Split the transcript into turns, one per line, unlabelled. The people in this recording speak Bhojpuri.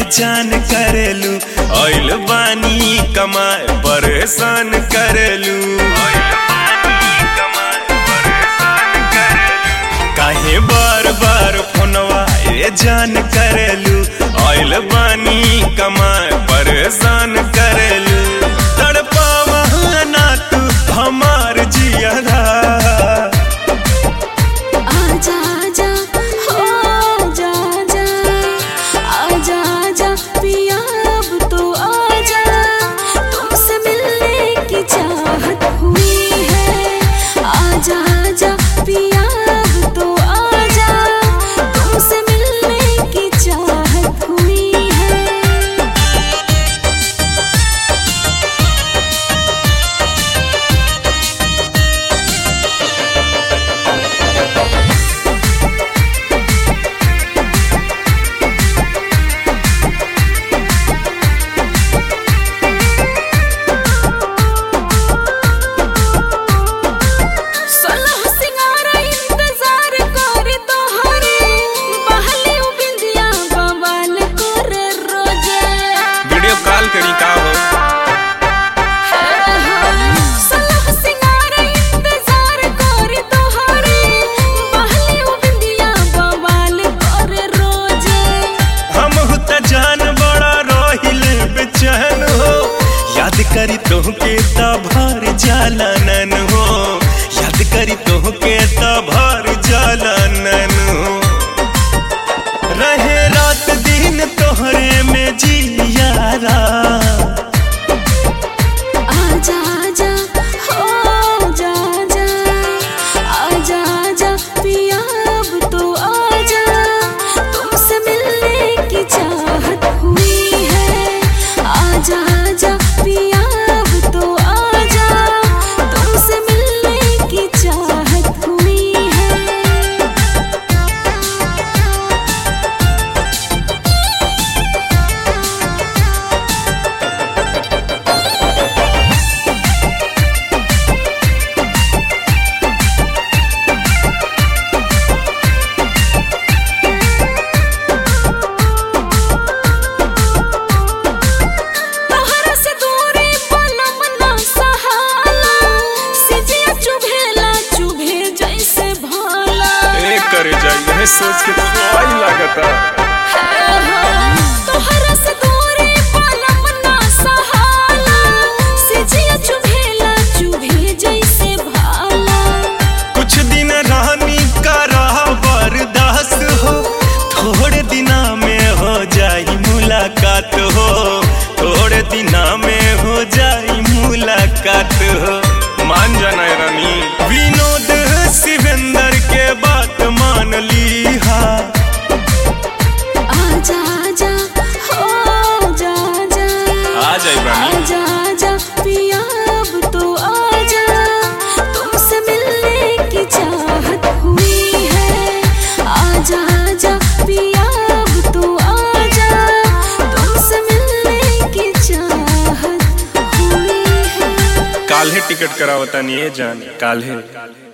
बेचान करेलू ऑयल बानी कमाए परेशान करेलू काहे बार बार फोनवा ए जान करेलू ऑयल बानी कमाए परेशान करेलू तड़पावा ना तू हमार जियरा
आजा आजा हो आजा आजा आजा आजा पिया अब तो आजा तुमसे मिलने की चाहत हुई है आजा आजा पिया अब तो आजा तुमसे मिलने की चाहत हुई है सोलह सिंगार इंतजार करे तोहरे बहले उ बिंदिया बवाल करे रोजे
वीडियो कॉल करी का हो
सोलह सिंगार इंतजार करे तोहरे बहले उ बिंदिया बवाल करे रोजे
हम त जान बड़ा रोहिल बेचैन हो याद करी तोहके त भर जालानन हो याद करी तोहके त भर जालानन हो रहे रात दिन तोहरे में जियारा
आजा आजा हो आजा आजा आजा आजा पिया अब तो आजा तुमसे मिलने की चाहत हुई है आजा आजा पिया अब तो आजा तुमसे मिलने की चाहत हुई है तोहरा से दूरी पलम ना सहाला सिजिया चुभेला चुभे जैसे भाला
ए करे जाइए सोच के तो आई लागता
तोहरा से दूरी पलम ना सहाला सिजिया चुभेला चुभे जैसे भाला
कुछ दिन रानी का रहा बर्दाश्त हो थोड़े दिना में हो जाई मुलाकात हो थोड़े दिना में हो जाई मुलाकात हो मान जाना है रानी विनोद शिवेंद्र के बात मान ली हा
आजा आजा हो आजा आजा
आ जाई रानी
आजा आजा पिया अब तो आजा तुमसे मिलने की चाहत हुई है आजा आजा पिया अब तो आजा तुमसे मिलने की चाहत हुई है
काल्हे टिकट करावता नहीं है जान काल्हे